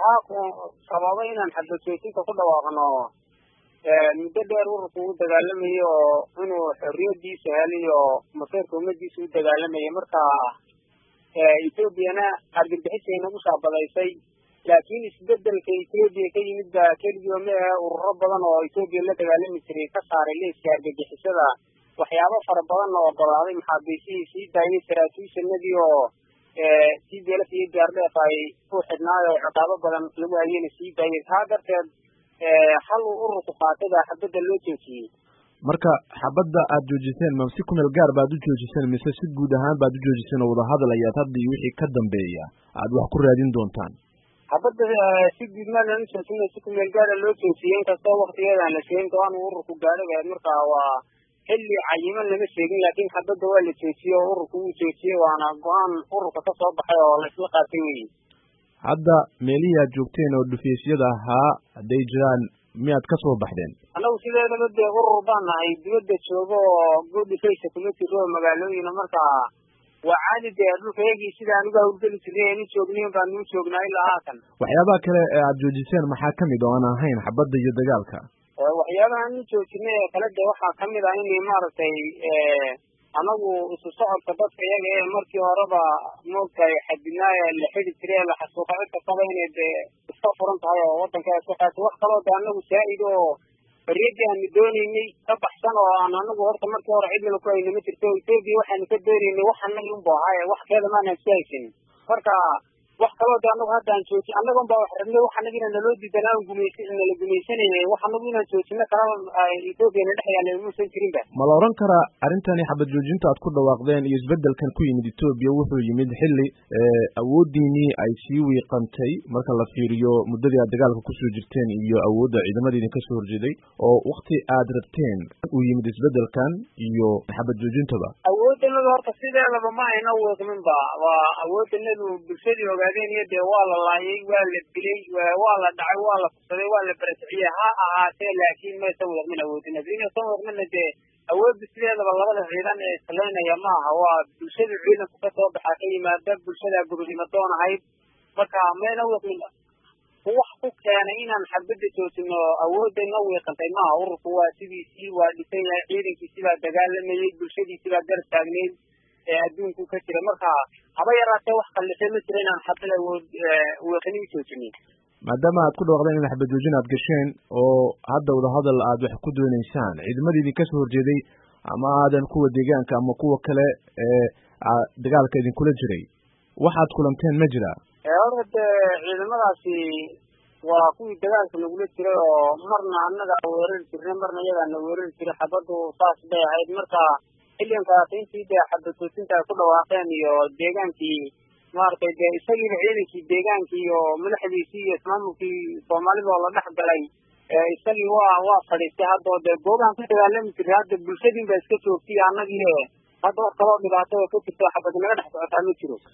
waxaa sababay inaan xabad joojinta ku dhawaaqno muddo dheer ururku u dagaalamayo oo inuu xorriyadiisa heliyo maseerka ummadiisa u dagaalamayay marka ethoobiana argagixisay nagu shaabadaysay laakiin isbedelka ethoobiya ka yimid baa keligii ma ahe ururo badan oo ethoobiya la dagaalami jiray ka saaray leeska argagixisada waxyaabo fara badan oo ogolaaday maxaabiisihii sii daayay saraakiishanadii oo sii beelaf iyo gaardheef ay ku xidhnaayo ciqaabo badan lagu hayena sii daayay taa darteed hal uu ururku qaatay baa xabadda loo joojiyey marka xabadda aad joojiseen ma si kumeel gaar baad u joojiseen mise si guud ahaan baad u joojiseen oo wadahadal ayaad hadda iyo wixii ka dambeeya aad wax ku raadin doontaan xabadda si guud maa lana joojina si kumeel gaara loo joojiyey inkastoo waktigeedaan la sheegin go-aan uu ururku gaadhay bahayd marka waa xilli cayiman lama sheegin laakiin xabadda waa la joojiyey oo ururku wuu joojiyey waana go-aan ururka ka soo baxay oo la isla qaatay weyi hadda meelihii aad joogteen oo dhufeysyada ahaa hadday jiraan miyaad ka soo baxdeen annagu sideedaba dee urur baan nahay dibadda joogo oo good dhufeysa kuma jiro oo magaalooyina marka waa caadi dee dhulkayagii sida anigu hawlgeli jirnay aynu joognayn baanu u joognaa ilaa haatan waxyaabaha kale ee aad joojiseen maxaa kamid oo aan ahayn xabadda iyo dagaalka waxyaabaha anu joojinay ee kale dee waxaa kamid ah in maaragtay anagu isu socodka dadka iyaga ee markii horeba moogtahay xadidnaaye la xidi jiray ee la xasuuqa cid kastaba inay dee iska furan tahay oo wadanka iska qaatay wax kaloo de anagu saa-id oo bariyadii aanu dooneynay ka baxsan oo aan anagu horta markii hore cidnaba ku hayna ma jirto etoobiya waxaanu ka dooneynay wax anagi unbu ahaaye wax keeda maanaan isku haysanin marka wax kaloo de anagu hadda aan jooji annagon baa wax rabnay wax anagina naloo diidan aan gumays nala gumaysanayay wax anagu inaan joojino kalaba etoobiya na dhex yaala muusan jirinba ma la odhan karaa arrintani xabad joojinta aad ku dhawaaqdeen iyo isbedelkan ku yimid etoobiya wuxuu yimid xilli awooddiinii ay sii wiiqantay marka la fiiriyo muddadii aad dagaalka kusoo jirteen iyo awoodda ciidamada idinka soo horjeeday oo wakti aad rabteen uu yimid isbedelkan iyo xabad joojintaba awooddanadu horta sideedaba ma ayna wiiqmin ba waa awooddanadu bulshadii ogaadeen iyo dee waa la laayay waa la dilay waa la dhacay waa la fursaday waa la beresiciyey ha ahaatee laakiin maysan wiiqmin awoodin haddii inaysan wiiqminna dee awoodda sideedaba labada ciidan ee islaynaya ma aha waa bulshada ciidanku ka soo baxaa ka yimaada bulshada gobonimo doon ahayd marka mayna wiiqmin wax ku keenay inaan xabadda joojino awoodayna wiiqantay maaha ururku waa sidiisii waa dhisan yahay ciidankiisii baa dagaalamayey bulshadiisii baa gar taagneyd ee adduunku ka jira marka haba yaraatee wax kallisay ma jira inaan xabad awood wiiqini u joojinin maadaama aad ku dhawaaqdeen in xabad joojin aad gasheen oo hadda wadahadal aad wax ku dooneysaan ciidamadii idinka soo horjeeday ama aadan kuwa deegaanka ama kuwa kale ee dagaalka idinkula jiray waxaad kulanteen ma jira horta dee ciidamadaasi waa kuwii dagaalka nagula jiray oo marna annaga weerari jirnay marna iyagaana weerari jiray xabaddu saas bay ahayd marka xilligankaas intii dee xabad joojinta ay ku dhawaaqeen iyo deegaankii maaragtay dee isagiiba ciidankii deegaankii iyo madaxdiisii iyo ismaamulkii soomaalida oo la dhex galay isagii waa waa fadhiistay hadda oo dee goobahan ka dagaalami jiray hadda bulshadiin ba iska joogtay annagii hadda wax kaloo dhibaato oo ka jirto xabad naga dhex socotaa ma jiro